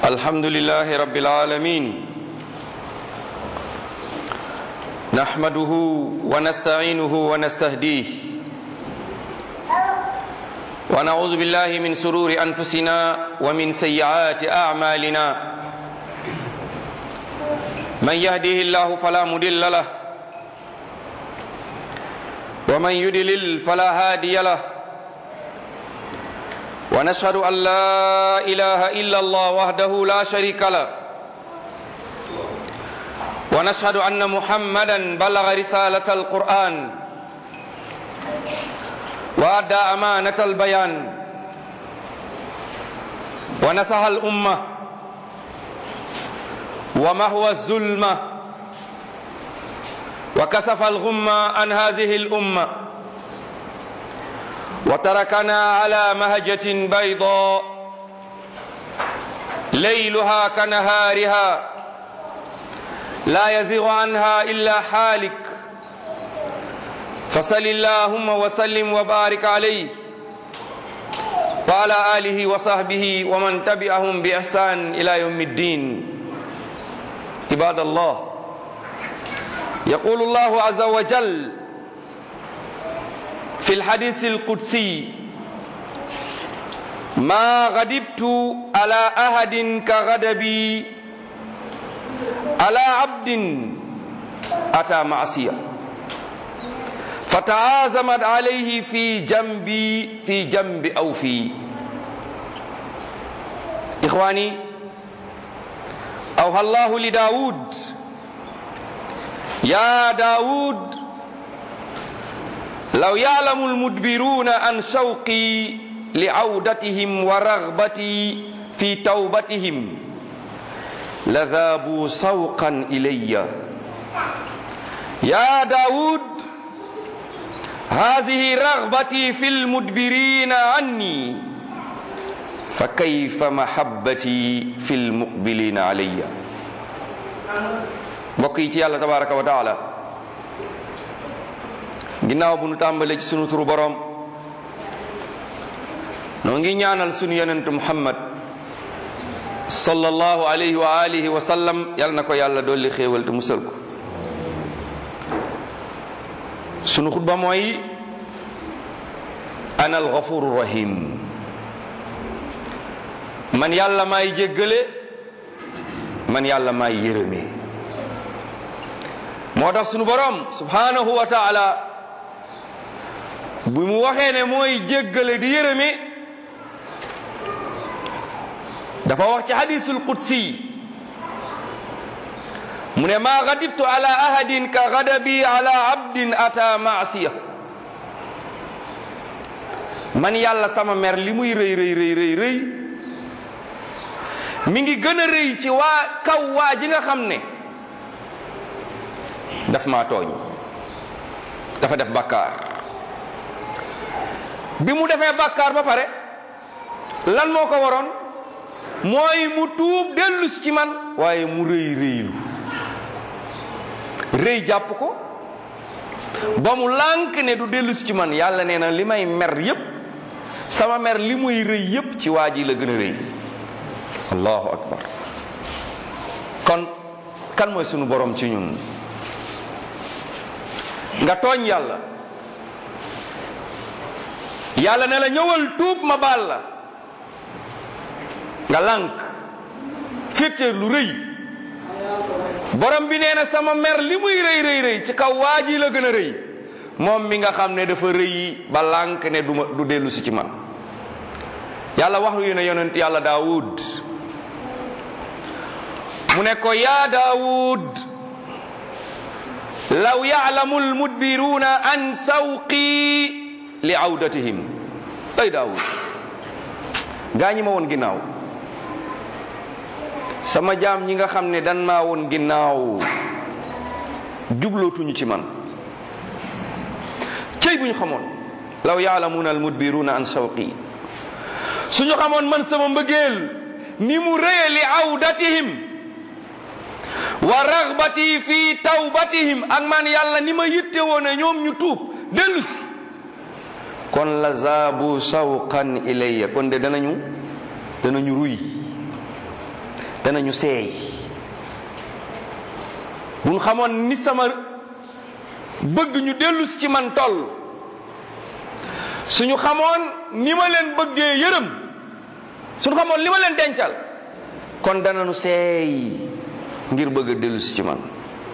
الحمد لله رب العالمين نحمده ونستعينه ونستهديه ونعوذ بالله من سرور أنفسنا ومن سيئات أعمالنا من يهده الله فلا مضل له ومن يضلل فلا هادي له ونشهد أن لا إله إلا الله وحده لا شريك له ونشهد أن محمدا بلغ رسالة القرآن وأدى أمانة البيان ونصح الأمة ومهوى الظلمة وكسف الغمة عن هذه الأمة وتركنا على مهجة بيضاء ليلها كنهارها لا يزيغ عنها إلا حالك فصل اللهم وسلم وبارك عليه وعلى آله وصحبه ومن تبعهم بإحسان إلى يوم الدين عباد الله يقول الله عز وجل في الحديث القدسي ما غضبت على أحد كغضبي على عبد أتى معصية فتعازمت عليه في جنبي في جنب أو في إخواني أوهى الله لداود يا داود لو يعلم المدبرون عن شوقي لعودتهم ورغبتي في توبتهم لذابوا سوقا إلي يا داود هذه رغبتي في المدبرين عني فكيف محبتي في المقبلين علي بقيت الله تبارك وتعالى ginnaaw bu nu tàmbalee ci sunu turu borom noo ngi ñaanal sunu yonentu muhammad sallallahu alayhi wa alihi wa sallam yal na ko yàlla dolli xéewal te musal ko sunu xutba mooy ana alghafuru rahim man yàlla maay jéggale man yàlla maay yërëme moo tax sunu borom subhanahu wa taala bu mu waxee ne mooy jéggale di yërëme dafa wax ci hadisul qudsi mu ne maa gadibtu ala ahadin ka gadabi ala abdin ata maasiya man yàlla sama mer li muy rëy rëy rëy rëy rëy mi ngi gën a rëy ci waa kaw waa ji nga xam ne daf maa tooñ dafa def bàkkaar bi mu defee bàkkaar ba pare lan moo ko waroon mooy mu tuub dellus ci man waaye mu rëy rëylu rëy jàpp ko ba mu lànk ne du dellus ci man yàlla nee na li may mer yépp sama mer li muy rëy yépp ci waa ji la gën a rëy allahu akbar kon kan mooy sunu borom ci ñun nga tooñ yàlla yàlla ne la ñëwal tuub ma baal la nga lànk féeteer lu rëy borom bi nee na sama mer li muy rëy rëy rëy ci kaw waa ji la gën a rëy moom mi nga xam ne dafa rëy ba lànk ne du ma du dellu si ci man yàlla wax yu ne yonent yàlla daawud mu ne ko yaa daawud law yaalamu almudbiruuna an sawqi li awdatihim ay daawud gaa ñi ma woon ginnaaw sama jaam ñi nga xam ne dan maa woon ginnaaw jublootuñu ci man cëy bu ñu xamoon law yaalamuuna almudbiruuna an sawqi suñu xamoon man sama mbëggeel ni mu rëye li awdatihim wa ragbati fi tawbatihim ak man yàlla ni ma yitte woone ñoom ñu tuub dellu si kon la zaabu sawqan ilayya kon de danañu danañu ruy danañu seey buñ xamoon ni sama bëgg ñu dellu si ci man toll suñu xamoon ni ma leen bëggee yërëm suñu xamoon li ma leen dencal kon danañu seey ngir bëgg a dellu si ci man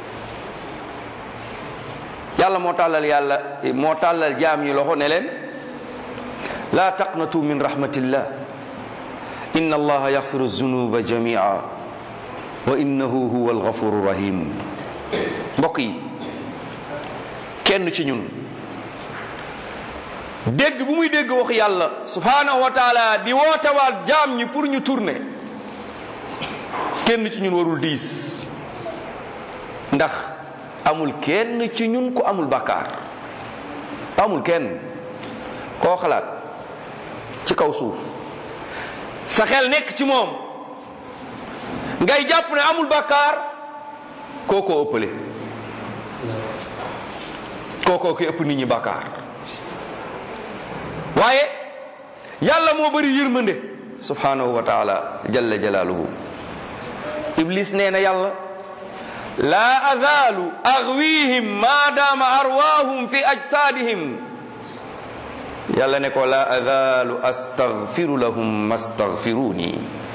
yàlla moo tàllal yàlla moo tàllal jaam yi loxo ne leen laa taqnatu min rahmatillah inna allaha yaxfiru zunuba jamia wa innahu huwa alghafuru rahim mbokk yi kenn ci ñun dégg bu muy dégg wax yàlla subhanahu wa taala di wootewaat jaam ñi pour ñu tourner kenn ci ñun warul diis ndax amul kenn ci ñun ku amul bàkkaar amul kenn koo xalaat ci kaw suuf sa xel nekk ci moom ngay jàpp ne amul bàkkaar kookoo ëppale kookoo ki ëpp nit ñi bàkkaar waaye yàlla moo bari yërmande subhanahu wa taala jalla jalaaluhu iblis nee na yàlla laa azaalu agwihim maadaama arwaahum fi ajsaadihim yàlla ne ko laa azaalu astaghfiru lahum mastaghfiruni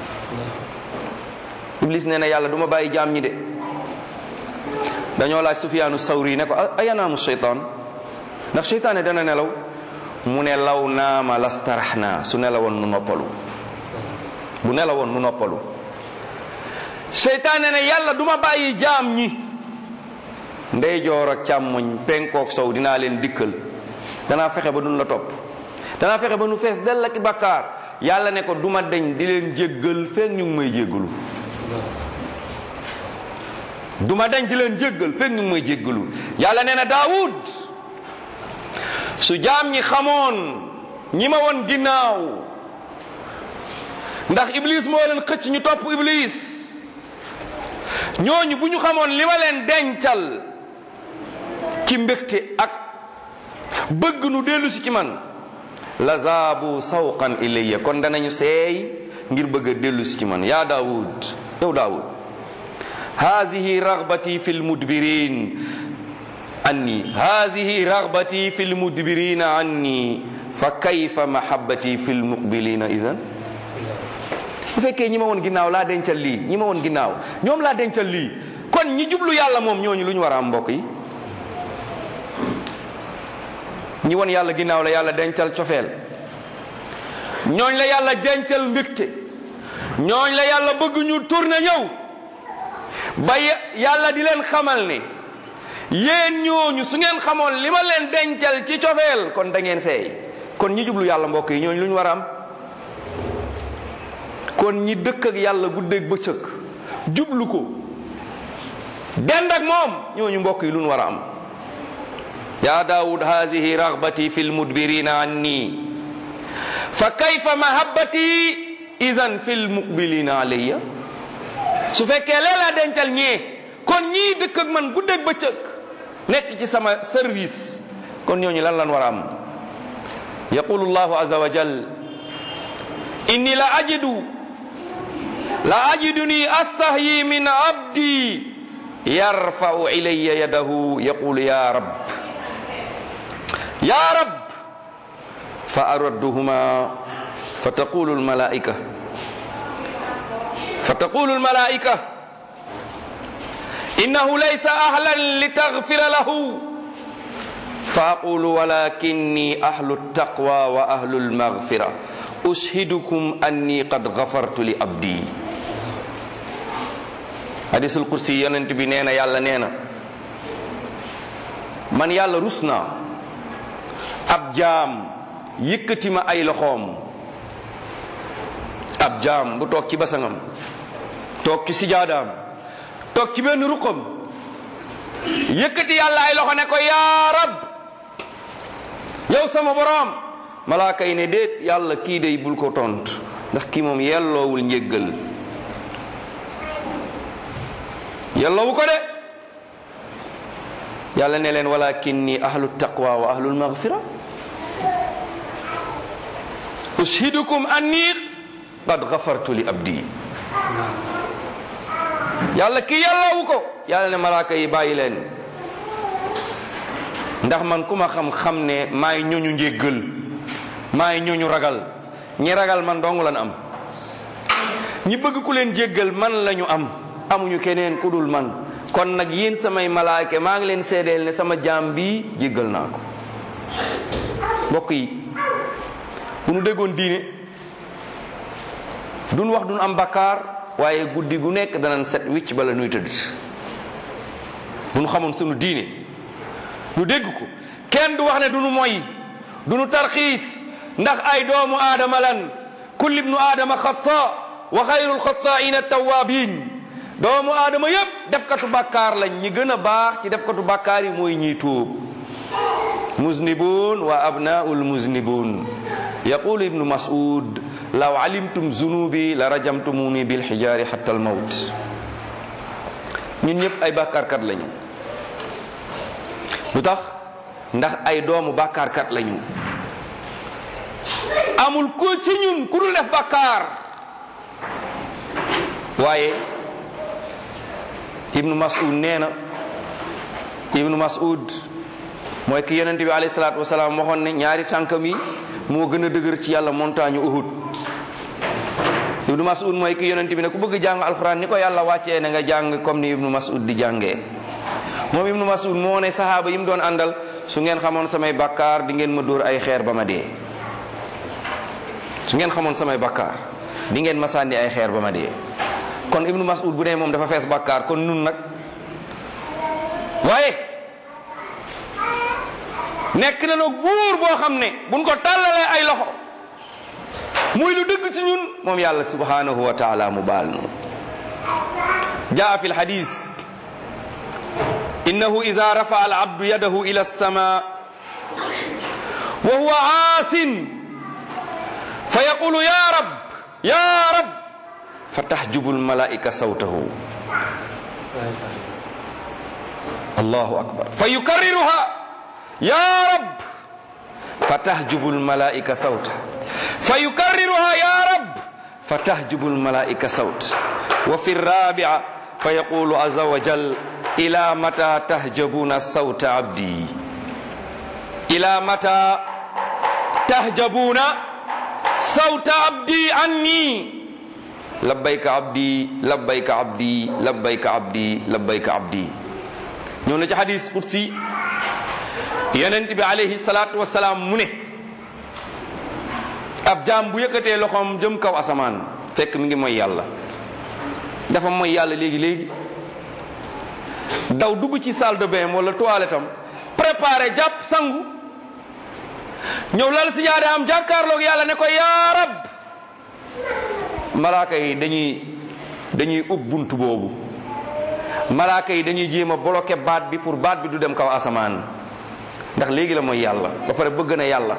iblis nee na yàlla du ma bàyyi jaam ñi de dañoo laaj sufyaanu sawri ne ko ayanaamu sheytaan ndax sheytaane dana nelaw mu ne law naama lastaraxna su nelawoon nu noppalu bu nelawoon nu noppalu seytaane ne yàlla duma bàyyi jaam ñi ndeyjoor ak càmmoñ penkook sow dinaa leen dikkal danaa fexe ba duñ la topp danaa fexe ba nu fees dell ak bakkaar yàlla ne ko duma deñ di leen jéggal feek ñu ngi may jéggalu duma deñ di leen jéggal feek ñu ngi may jéggalu yàlla nee na daawud su jaam ñi xamoon ñi ma woon ginnaaw ndax iblis moo leen xëcc ñu topp iblis ñooñu bu ñu xamoon li ma leen dencal ci mbégte ak bëgg nu dellu si ci man la zaabu sawqan ilayya kon danañu seey ngir bëgg a dellu si ci man yaa daawud yow daawud haadihi ragbati fi lmudbirin anni haadihi ragbati fi lmudbirina anni fa kayfa mahabbati fi lmuqbilina idan bu fekkee ñi ma woon ginnaaw laa dencal lii ñi ma woon ginnaaw ñoom laa dencal lii kon ñi jublu yàlla moom ñooñu lu ñu war a am mbokk yi ñi woon yàlla ginnaaw la yàlla dencal cofeel ñooñ la yàlla dencal mbégte ñooñ la yàlla bëgg ñu tourné ñëw ba yàlla di leen xamal ne yéen ñooñu su ngeen xamoon li ma leen dencal ci cofeel kon da ngeen seey kon ñi jublu yàlla mbokk yi ñooñu lu ñu war a am kon ñi dëkk ak yàlla guddeeg bëccëg jublu ko dend ak moom ñooñu mbokk yi lu ñu war a am ya daawud hadihi ragbati fi lmudbirina anni fa kayfa mahabbati idan fi lmuqbilina alayya su fekkee leelaa dencal ñee kon ñii dëkk ak man guddeeg bëccëg nekk ci sama service kon ñooñu lan lan war a am yaqulu llahu azza wa jal inni la ajidu la ajiduni astahyi min abdi yarfau ilayya yadahu yaqulu ya rab ya rab fa aradduhuma fa taqulu almalaika fa taqulu almalaika innahu laysa ahlan litaghfira lahu fa aqulu walakinni ahlu taqwa wa ahlu almaghfira ushidukum anni qad ghafartu li abdi hadisul kursi yonent bi nee na yàlla nee na man yàlla rus naa ab jaam yëkkati ma ay loxoom ab jaam bu toog ci basangam toog ci sijaadaam toog ci benn ruqam yëkkati yàlla ay loxo ne ko yaa rab yow sama boroom malaaka yi ne déet yàlla kii day bul ko tont ndax kii moom yelloowul njéggal yelloowu ko de yàlla ne leen walakinni ahlu taqwa wa ahlul maghfira ushidukum anni qad ghafartu li abdi yàlla ki yàllawu ko yàlla ne malaaka yi bàyyi leen ndax man ku ma xam-xam ne maay ñooñu njéggal maay ñooñu ragal ñi ragal man dong lan am ñi bëgg ku leen jéggal man lañu am amuñu keneen ku dul man kon nag yéen samay malaaka maa ngi leen seedeel ne sama jaam bi jéggal naa ko mbokk yi bu nu déggoon diine duñ wax duñ am bakkaar waaye guddi gu nekk danañ set wicc bala nuy tëdd bu nu xamoon sunu diine nu dégg ko kenn du wax ne duñu moy duñu tarxiis ndax ay doomu aadama lan kulli ibnu aadama xata wa xayrul xataaina tawabin doomu aadama yépp defkatu bàkkaar lañ ñi gën a baax ci defkatu bàkkaar yi mooy ñiy tuub muznibun wa abnaul muznibun yaqulu ibnu mas'ud law alimtum zunubi la rajamtumuni bilxijaari xatta almawt ñun ñëpp ay bàkkaarkat lañu lu tax ndax ay doomu bàkkaarkat lañu amul ku ci ñun ku dul def bàkkaar waaye ibnu mas'ud nee na ibnu mas'ud mooy ki yonente bi alayhi salaatu wasalaam waxoon ne ñaari tànkam yi moo gën a dëgër ci yàlla montagne uhud ibnu mas'ud mooy ki yonente bi ne ku bëgg jàng alxuraan ni ko yàlla wàccee na nga jàng comme ni ibnu mas'ud di jàngee moom ibnu mas'ud moo ne sahaaba yi mu doon àndal su ngeen xamoon samay bakkaar di ngeen ma dóor ay xeer ba ma dee su ngeen xamoon samay bakkaar di ngeen ma sànni ay xeer ba ma dee kon ibnu mas'ud bu dee moom dafa fees bakkaar kon nun nag waaye nekk na nag buur boo xam ne buñ ko tàllalee ay loxo muy lu dëgg ci ñun moom yàlla subhanahu wa taala mu baal nu jaa fi lxadis innahu ida rafa al abdu yadahu ila alsama wa huwa aasin fa yaqulu ya rab ya rab fa taxjubu almalaika sawtahu allahu akbar fa yukarriruha ya rab fa taxjubu almalaika sawta fa yukarriruha ya rab fa taxjubu almalaika sawt wa fi الرابعة فيقول عز وجل إلى متى تحجبون صوت عبدي إلى متى تحجبون صوت عبدي عني لبيك عبدي لبيك عبدي لبيك عبدي لبيك عبدي ñoo na ci hadis qudsi yonent bi alayhi salaatu wasalaam mu ne ab jaam bu yëkkatee loxoom jëm kaw asamaan fekk mi ngi mooy yàlla dafa mooy yàlla léegi léegi daw dugg ci salle de bain wala toilette am préparé jàpp sangu ñëw lal si jaade am jàkkaarloog yàlla ne ko yaa rab malaaka yi dañuy dañuy ub bunt boobu malaaka yi dañuy jéem a bloqué baat bi pour baat bi du dem kaw asamaan ndax léegi la mooy yàlla ba pare bëgg na yàlla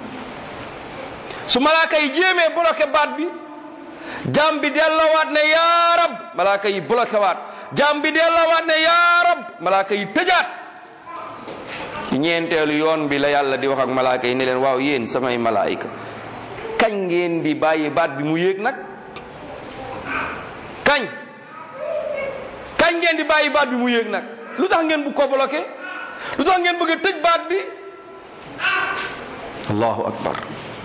su malaaka yi jéemee bloqué baat bi jaam bi delloowaat ne yaa rab malaaka yi bloqué waat jaam bi delloowaat ne yaa rab malaaka yi tëjaat ci ñeenteelu yoon bi la yàlla di wax ak malaaka yi ne leen waaw yéen samay malaayika kañ ngeen di bàyyi baat bi mu yéeg nag kañ kañ ngeen di bàyyi baat bi mu yéeg nag lu tax ngeen bu ko bloqué lu tax ngeen bëgg a tëj baat bi allahu akbar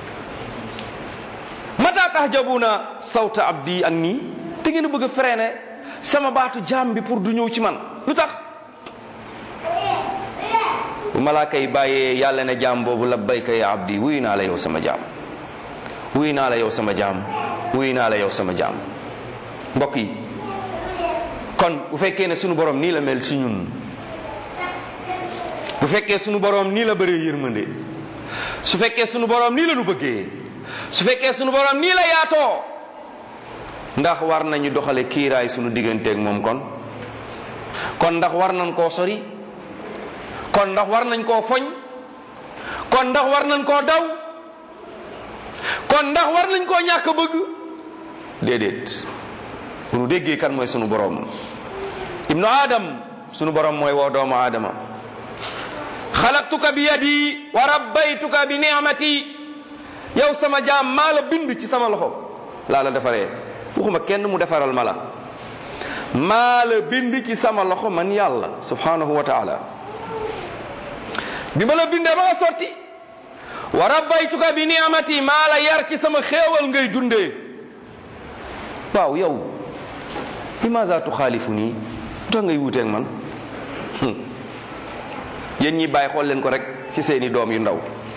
mata tahjabuna sawta abdi an nii te ngeen a bëgg a freiné sama baatu jaam bi pour du ñëw ci man lu tax bu malaaka yi bàyyee yàlla ne jaam boobu labbayka ya abdi wuyu naa la yow sama jaam wuyu naa la yow sama jaam wuyu naa la yow sama jaam mbokk yi kon bu fekkee ne sunu borom nii la mel ci ñun bu fekkee sunu borom nii la bëree yërmande su fekkee sunu borom nii la nu bëggee su fekkee sunu borom nii la yaatoo ndax war nañu doxale kiiraay sunu digganteeg moom kon kon ndax war nañ koo sori kon ndax war nañ koo foñ kon ndax war nañ koo daw kon ndax war nañ koo ñàkk bëgg déedéet bu nu déggee kan mooy sunu borom ibnu adam sunu borom mooy woo doomu aadama xalaqtuka bi yadi wa rabbaytuka bi ni'mati yow sama jaam maa la bind ci sama loxo laa la defaree waxuma kenn mu defaral ma la maa la bind ci sama loxo man yàlla subhanahu wa taala bi ma la bindee ba nga sotti wa rabbaytuka bi ni'amati maa la yar ci sama xéewal ngay dundee waaw yow limaza tuxaalifu nii tax ngay wuuteeg man yéen ñi bàyyi xool leen ko rek ci seeni doom yu ndaw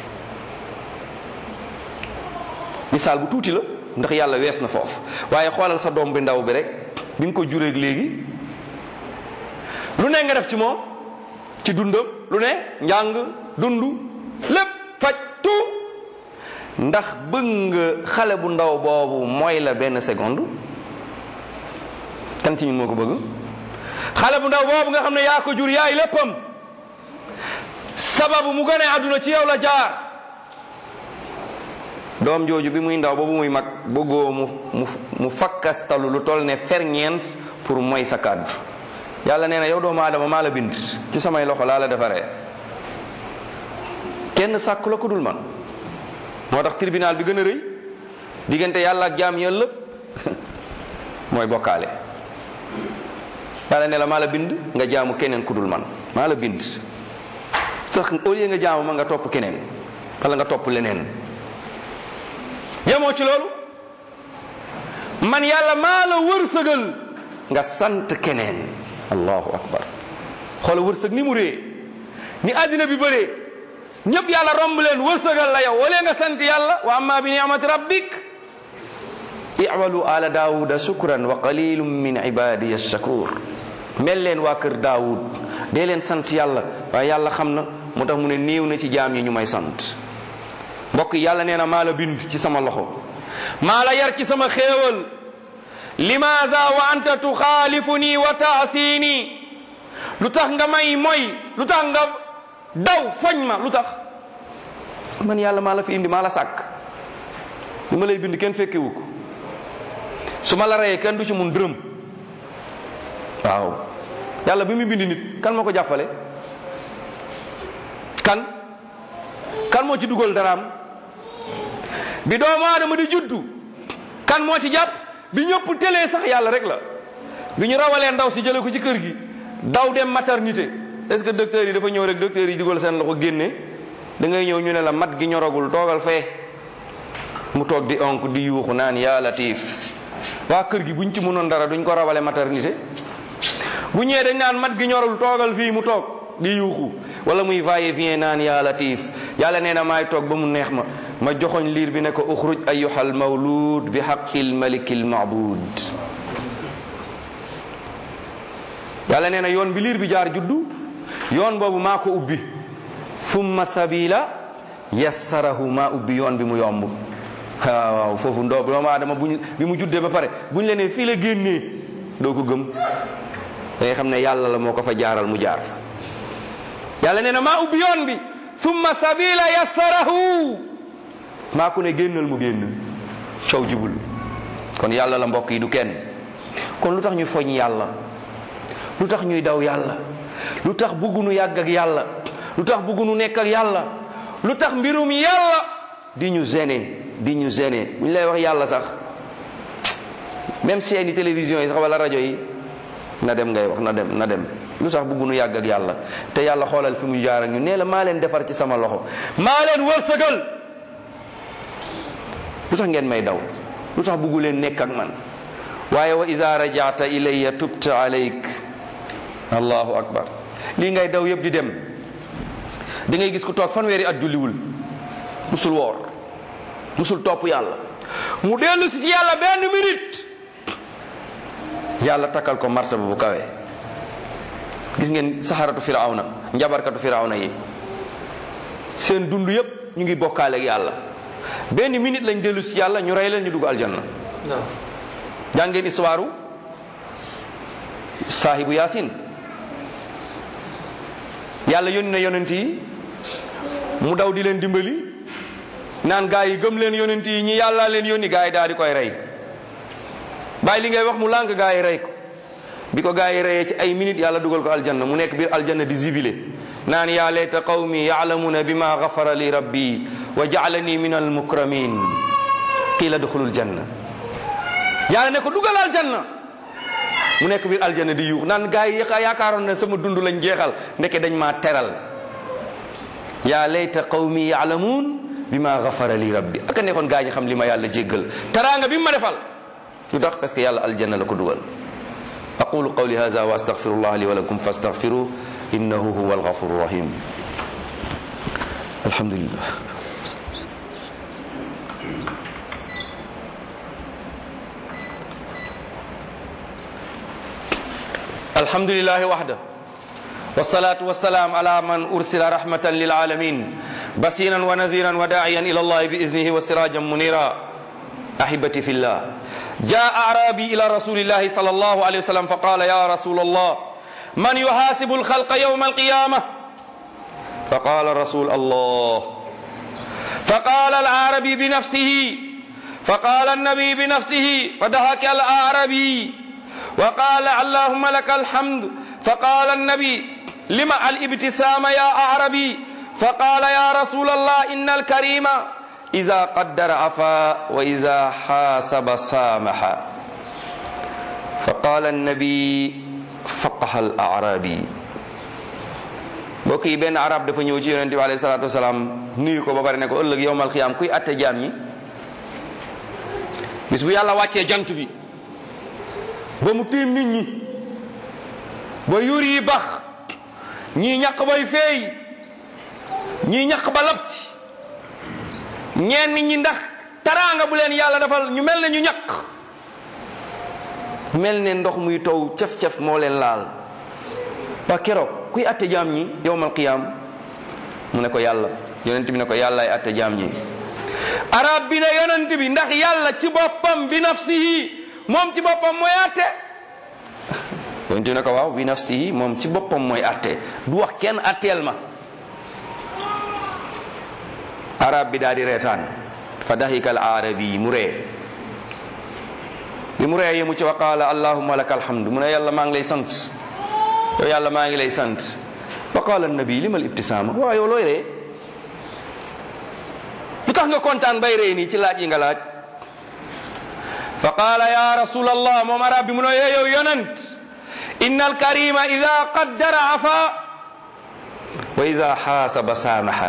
misaal bu tuuti la ndax yàlla wees na foofu waaye xoolal sa doom bi ndaw bi rek bi nga ko jureeg léegi lu ne nga def ci moom ci dundam lu ne njàng dund lépp faj tout ndax bëgg nga xale bu ndaw boobu mooy la benn seconde kan ci ñun moo ko bëgg xale bu ndaw boobu nga xam ne yaa ko jur yaay léppam sababu mu gane àdduna ci yow la jaar doom jooju bi muy ndaw boobu muy mag bëggoo mu mu mu fakkastalu lu toll ne ferñeent pour mooy sa kàddu yàlla nee na yow doomu aadama maa la bind ci samay loxo laa la defaree kenn sàkku la ko dul man moo tax tribunal bi gën a rëy diggante yàlla ak jaam yëpp mooy bokkaale yàlla ne la maa la bind nga jaamu keneen ku dul man maa la bind tax au lieu nga jaamu ma nga topp keneen wala nga topp leneen yemoo ci loolu man yàlla maa la wërsëgal nga sant keneen allahu akbar xoola wërsëg ni mu rée ni àddina bi bëree ñëpp yàlla romb leen wërsëgal la yow wala nga sant yàlla wa amma bi ni'mati rabbik i'malu ala daawuda shukran wa qalilum min ibadiya shakur mel leen waa kër daawud dee leen sant yàlla waaye yàlla xam na moo tax mu ne néew na ci jaam yi ñu may sant mbokk yi yàlla nee na maa la bind ci sama loxo maa la yar ci sama xéewal limaada wa anta tuxaalifuni wa taasini lu tax nga may moy lu tax nga daw foñ ma lu tax man yàlla maa la fi indi maa la sàkk li ma lay bind kenn fekkewu ko su ma la reyee kenn du ci mun dërëm waaw yàlla bi mu bind nit kan moo ko jàppale kan kan moo ci dugal daraam bi doomu aadama di juddu kan moo ci jàpp bi ñëpp télé sax yàlla rek la bi ñu rawalee ndaw si jële ko ci kër gi daw dem maternité est-ce que docteur yi dafa ñëw rek docteur yi dugal seen loxo génne da ngay ñëw ñu ne la mat gi ñoragul toogal fee mu toog di onk di yuuxu naan yaa latif waa kër gi buñ ci mënoon dara duñ ko rawale maternité bu ñëwee dañ naan mat gi ñorul toogal fii mu toog di yuuxu wala muy va et vient naan yaa latif yàlla nee na maay toog ba mu neex ma ma joxoñ liir bi ne ko uxruj ayuhal mawlud bi xaqil malikil maabud yàlla nee na yoon bi liir bi jaar juddu yoon boobu maa ko ubbi summa sabila yassarahu maa ubbi yoon bi mu yomb waaw waaw foofu ndoo doomu aadama buñ bi mu juddee ba pare buñ la nee fii la génnee doo ko gëm da ngay xam ne yàlla la moo ko fa jaaral mu jaar fa yàlla nee na maa ubbi yoon bi summa sabila yassarahu maa ku ne génnal mu génn coow jibul kon yàlla la mbokk yi du kenn kon lu tax ñuy foñ yàlla lu tax ñuy daw yàlla lu tax buggunu yàgg ak yàlla lu tax buggunu nekk ak yàlla lu tax mbirum yàlla di ñu gêné di ñu gêné bu ñu lay wax yàlla sax même seeni télévision yi sax wala rajo yi na dem ngay wax na dem na dem lu tax buggunu yàgg ak yàlla te yàlla xoolal fi mu jaar ak ñu nee la maa leen defar ci sama loxo maa leen wërsëgal lu tax ngeen may daw lu tax buggu leen nekk ak man waaye wa iza rajata ilayya tubta alayk allahu akbar lii ngay daw yëpp di dem da ngay gis ku toog fanweeri at julliwul musul woor musul topp yàlla mu dellu si ci yàlla benn minute yàlla takkal ko martaba bu kawe gis ngeen saxaratu firawna njabarkatu firawna yi seen dund yëpp ñu ngi bokkaale ak yàlla benn minute lañ dellu si yàlla ñu rey leen ñu dugg aljanna jàngeen histoire saahibu yaasin yàlla yónni na yonent yi mu daw di leen dimbali naan gaa yi gëm leen yonent yi ñi yàlla leen yónni gaa yi daal di koy rey bàyyi li ngay wax mu lànk gaa yi rey ko bi ko gaa yi reyee ci ay minutes yàlla dugal ko aljanna mu nekk biir aljanna di zibile naan yaa layta qawmi ya'lamuna bima ghafara li rabbi wa ja'alani min almukramin qiila duxulul janna yàlla ne ko dugal aljanna mu nekk biir aljana di yuux naan gaa yi yaakaaroon ne sama dund lañ jeexal ndeke dañ maa teral yaa layta qawmi yaalamuun bi ma gafara li rabbi aka nekkoon gaa ñi xam li ma yàlla jéggal teraanga bi ma defal lu tax parce que yàlla aljanna la ko dugal aqulu qawli hada wa astaghfirullah li wa lakum fastaghfiru innahu huwa alghafuru rahim alhamdulillah الحمد لله وحده والصلاة والسلام على من أرسل رحمة للعالمين بصيرا ونذيرا وداعيا إلى الله بإذنه وسراجا منيرا أحبتي في الله جاء أعرابي إلى رسول الله صلى الله عليه وسلم فقال يا رسول الله من يحاسب الخلق يوم القيامة فقال رسول الله فقال الأعربي بنفسه فقال النبي بنفسه فضحك الأعربي وقال اللهم لك الحمد فقال النبي لما الابتسام يا أعربي فقال يا رسول الله إن الكريم إذا قدر عفا وإذا حاسب سامح فقال النبي فقه الأعرابي mbokk yi benn arab dafa ñëw ci yonente bi alayhi salaatu wasalaam nuyu ko ba pare ne ko ëllëg yowmal xiyaam kuy atte jaam ñi bis bu yàlla wàccee jant bi ba mu tiim nit ñi ba yuur yi bax ñii ñaq bay feey ñii ñaq ba labti ñenn ñi ndax taraanga bu leen yàlla defal ñu mel ne ñu ñaq mel ne ndox muy taw cef-cef moo leen laal waa keroog kuy atte jaam ñi yowmal qiyaam mu ne ko yàlla yonent bi ne ko yàllaay atte jaam ñi arab bi ne yonent bi ndax yàlla ci boppam bi nafsihi moom ci boppam mooy atte yonent bi ne ko waaw bi nafsihi moom ci boppam mooy atte du wax kenn atteel ma arab bi daal di reetaan fa dahika al arabi mu ree bi mu ree yi mu ci wa qaala allahumma laka alhamdu mu ne yàlla maa ngi lay sant yow yàlla maa ngi lay sant fa qaala nabi li mal ibtisaama waaw yow looy ree lu tax nga kontaan bay ree nii ci laaj yi nga laaj fa qaala ya rasul allah moom arab bi mu ne yow yonent inna alkarima ida qaddara afa wa ida xaasaba saamaha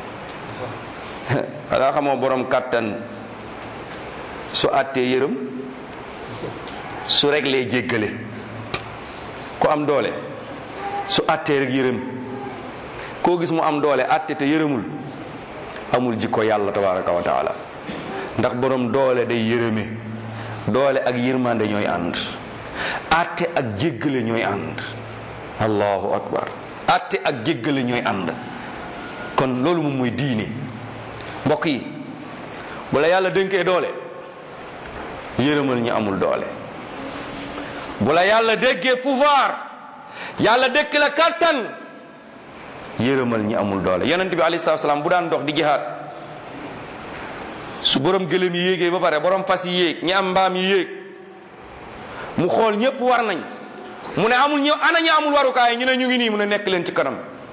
xanaa xamoo borom kàttan su àttee yërëm su reglee jéggale ku am doole su àttee rek yërëm koo gis mu am doole àtte te yërëmul amul jikko yàlla tabaraka wa taala ndax borom doole day yërëme doole ak yërmande ñooy ànd àtte ak jéggale ñooy ànd allahu akbar àtte ak jéggale ñooy ànd kon loolu moom mooy diine mbokk yi bu la yàlla dénkee doole yërëmal ñi amul doole bu la yàlla déggee pouvoir yàlla dékk la kàttan yërëmal ñi amul doole yonent bi alayhi salaatu salaam bu daan dox di jihaad su borom gëlëm yi yéegee ba pare borom fas yi yéeg ñi am mbaam yi yéeg mu xool ñépp war nañ mu ne amul ñu ana ñi amul warukaay ñu ne ñu ngi nii mu ne nekk leen ci kanam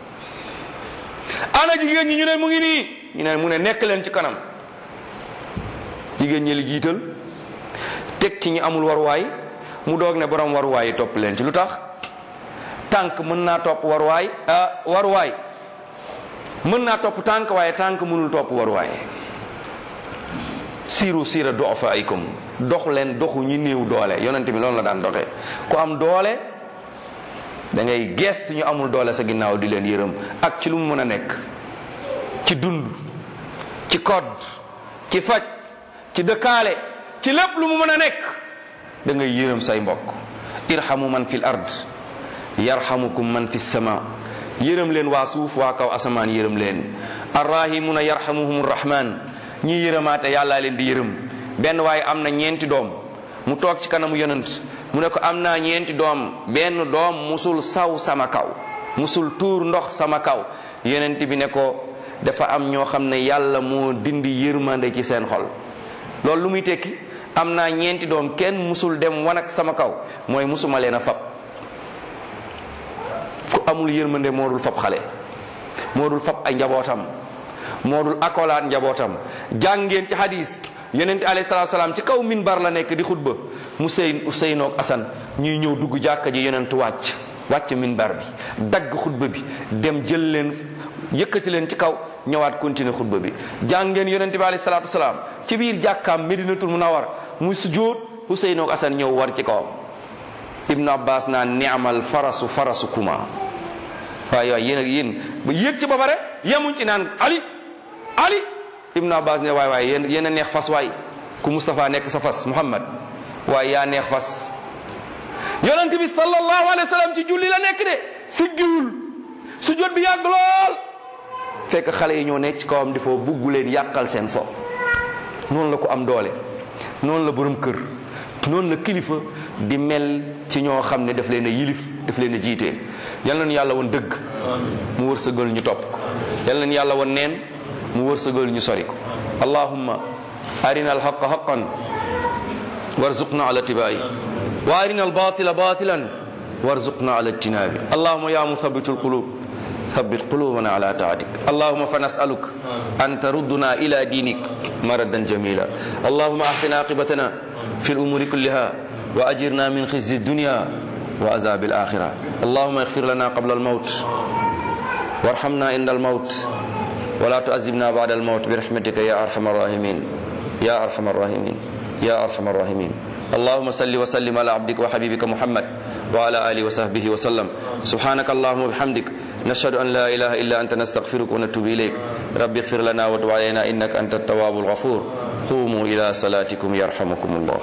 ana jigéen ñi ñu ne mu ngi nii ñu ne mu ne nekk leen ci kanam jigéen ñi li jiital teg ci ñi amul waruwaay mu doog ne borom waruwaay yi topp leen ci lu tax tànk mën naa topp waruwaay ah waruwaay mën naa topp tànk waaye tànk mënul topp waruwaay siiru siira du'afaikum dox leen doxu ñi néew doole yonent bi loolu la daan doxee ku am doole da ngay gestu ñu amul doole sa ginnaaw di leen yërëm ak ci lu mu mën a nekk ci dund ci kodd ci faj ci dëkkaale ci lépp lu mu mën a nekk da ngay yërëm say mbokk irhamu man fil ard yarhamukum man fi sama yërëm leen waa suuf waa kaw asamaan yërëm leen arrahimuna yarhamuhum rahman ñii yërëmaate yàllaa leen di yërëm benn waaye am na ñeenti doom mu toog ci kanamu yonent mu ne ko am naa ñeenti doom benn doom musul saw sama kaw musul tuur ndox sama kaw yonent bi ne ko dafa am ñoo xam ne yàlla moo dindi yërmande ci seen xol loolu lu muy tekki am naa ñeenti doom kenn musul dem wanag sama kaw mooy musuma leen a fab ku amul yërmande moo dul fab xale moo dul fab ay njabootam moo dul akolaat njabootam jàngeen ci hadis yonent alayhi salaatu salaam ci kaw minbar la nekk di xutba mu sey Useynoog Asan ñuy ñëw dugg jàkka ji yonent wàcc wàcc minbar bi dagg xutba bi dem jël leen yëkkati leen ci kaw ñëwaat continuer xutba bi jàngeen yonent bi alayhi salaatu salaam ci biir jàkkaam Medinatul Munawwar muy sujjóot Useynoog Asan ñëw war ci kawam Ibnu Abbas naan ni'mal farasu farasu kuma waaye waaye yéen ak yéen ba yéeg ci ba pare yemuñ ci naan Ali Ali Ibnu Abbas ne waay waay yéen yéen a neex fas waay ku Moustapha nekk sa fas Muhammad waaye yaa neex fas yonent bi sallallahu alayhi wa sallam ci julli la nekk de siggiwul sujjóot bi yàgg lool fekk xale yi ñoo nekk ci kawam di foo bugg leen yàqal seen fo noonu la ko am doole noonu la borom kër noonu la kilifa di mel ci ñoo xam ne daf leen a yilif daf leen a jiite yal nañu yàlla woon dëgg mu wërsëgal ñu topp ko yal nañu yàlla woon neen mu wërsëgal ñu sori ko allahumma arina alhaqa haqan warzuqna ala tibai wa arina albatila batilan warzuqna ala ijtinabi allahumma ya muthabitu alqulub ثبت قلوبنا على طاعتك اللهم فنسألك أن تردنا إلى دينك مردا جميلا اللهم أحسن عاقبتنا في الأمور كلها وأجرنا من خزي الدنيا وعذاب الآخرة اللهم اغفر لنا قبل الموت وارحمنا عند الموت ولا تعذبنا بعد الموت برحمتك يا أرحم الراحمين يا أرحم الراحمين يا أرحم الراحمين اللهم صل وسلم على عبدك وحبيبك محمد وعلى آله وصحبه وسلم سبحانك اللهم وبحمدك نشهد أن لا إله إلا أنت نستغفرك ونتوب إليك رب اغفر لنا وتب علينا إنك أنت التواب الغفور قوموا إلى صلاتكم يرحمكم الله